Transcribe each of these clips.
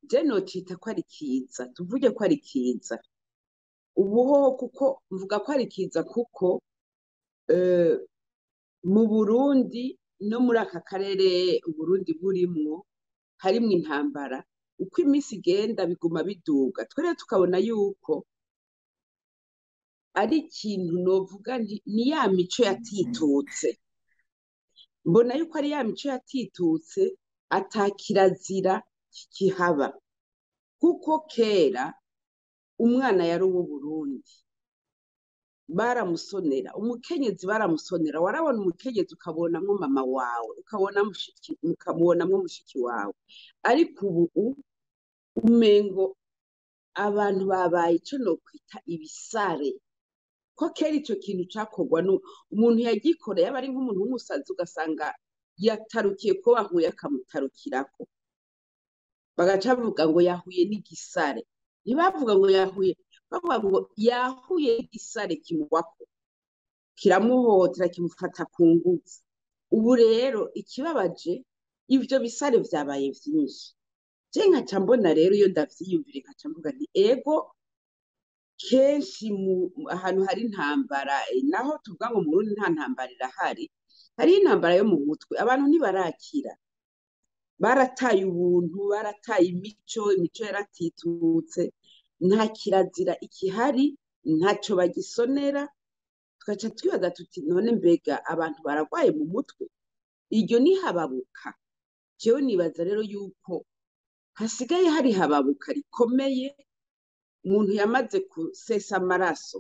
je nocita ko ari kiza tuvuge ko ari kiza ubuhoho kuko mvuga ko ari kiza kuko eh, mu Burundi no muri aka karere Uburundi burimwo harimwo intambara uko iminsi igenda biguma biduga twe rero tukabona yuko ari ikintu novuga nti ni ya mico yatitutse mbona yuko ari ya mico yatitutse ata kirazira kikihaba kuko kera umwana yari uw'Uburundi baramusonera umukenyezi baramusonera warabona umukenyezi ukabonamwo mama wawe ukabona mushiki ukabonamwo mushiki wawe ariko ubu umengo abantu babaye ico nokwita ibisare ko kera ico kintu cakorwa nu umuntu yagikora yaba ari nk'umuntu w'umusazi ugasanga yatarukiye ko bahuye akamutarukirako bagaca bavuga ngo yahuye n'igisare ntibavuga ngo yahuye bavuga ngo yahuye n'igisare kimugwako kiramuhohotera kimufata ku nguvu ubu rero ikibabaje ivyo bisare vyabaye vyinshi je nkaca mbona rero iyo ndavyiyumvira nkaca mvuga nti ego kenshi mu ahantu hari intambara eh, naho tuvuga ngo mu Burundi nta ntambara irahari hariho intambara yo mu mutwe abantu ntibarakira barataye ubuntu barataye imico imico yaratitutse nta kirazira ikihari ntaco bagisonera tugaca twibaza tuti none mbega abantu baragwaye mu mutwe iryo ni hababuka jewe nibaza rero yuko hasigaye hari hababuka rikomeye umuntu yamaze gusesa amaraso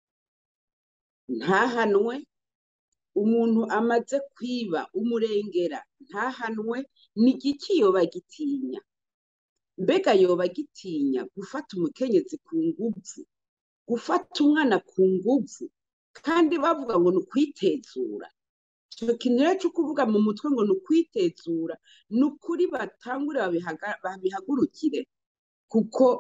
ntahanwe umuntu amaze kwiba umurengera ntahanwe ni igiki yoba agitinya mbega yoba agitinya gufata umukenyezi ku nguvu gufata umwana ku nguvu kandi bavuga ngo ni ukwitezura ico kintu rero co kuvuga mu mutwe ngo ni ukwitezura ni ukuri batangure babihaga- babihagurukire kuko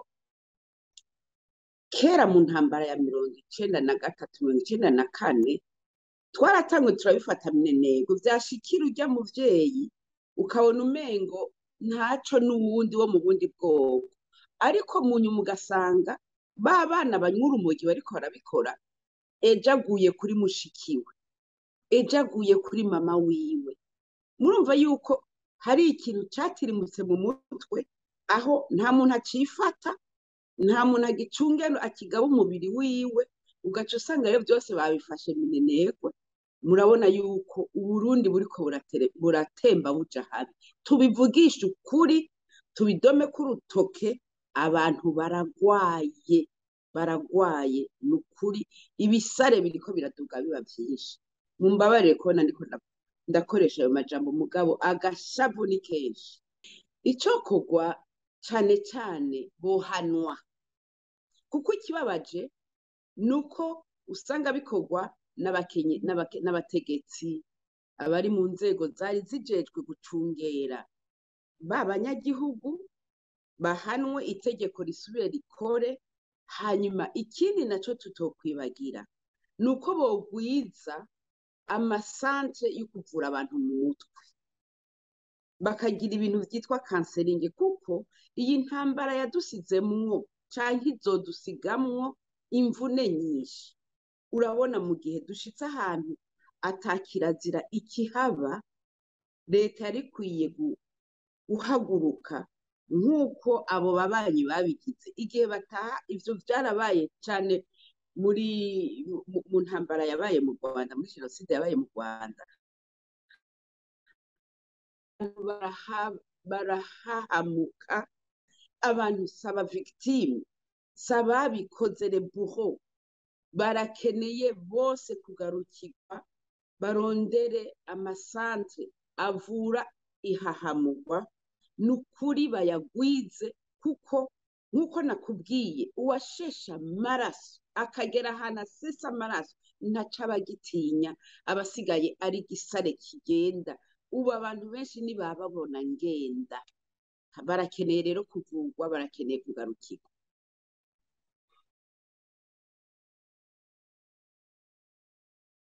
kera mu ntambara ya mirongo icenda na gatatu mirongo icenda na kane twaratangwe turabifata minenego vyashikira urya muvyeyi ukabona umengo ntaco n'uwundi wo mu bundi bwoko ariko mu nyuma ugasanga ba bana banywa urumogi bariko barabikora ejo aguye kuri mushikiwe ejo aguye kuri mama wiwe murumva yuko hari ikintu catirimutse mu mutwe aho nta muntu acifata nta muntu agicungera akigaba umubiri wiwe ugaca usanga rero byose babifashe minenegwe murabona yuko uburundi buriko buratere- buratemba buja habi tubivugishe ukuri tubidome k'urutoke abantu baragwaye baragwaye ni ukuri ibisare biriko biraduga biba vyinshi mumbabarire kubona ndiko nda- ndakoresha ayo majambo mugabo agashavu ni kenshi icokorwa cane cane bohanwa kuko ikibabaje ni uko usanga bikorwa n'abakenye- n'abake- n'abategetsi abari mu nzego zari zijejwe gucungera ba banyagihugu bahanwe itegeko risubire rikore hanyuma ikindi naco tutokwibagira ni uko bogwiza amasantre yo kuvura abantu mu mutwe bakagira ibintu vyitwa kanseringi kuko iyi ntambara yadusizemwo canke izodusigamwo imvune nyinshi urabona mu gihe dushitse ahantu ata kirazira ikihaba leta yari ikwiye gu- guhaguruka nk'uko abo babanyi babigize igihe bataha ivyo vyarabaye cane muri mu- mu ntambara yabaye mu Rwanda muri jenoside yabaye mu Rwanda abantu baraha- barahahamuka abantu saba victime saba bikoze le bourreau barakeneye bose kugarukirwa barondere amasantre avura ihahamurwa ni ukuri bayagwize kuko nk'uko nakubwiye uwasheshe amaraso akagera ahantu asesa amaraso ntaco aba agitinya aba asigaye ari igisare kigenda ubu abantu benshi ntibababona ngenda barakeneye rero kuvurwa barakeneye kugarukirwa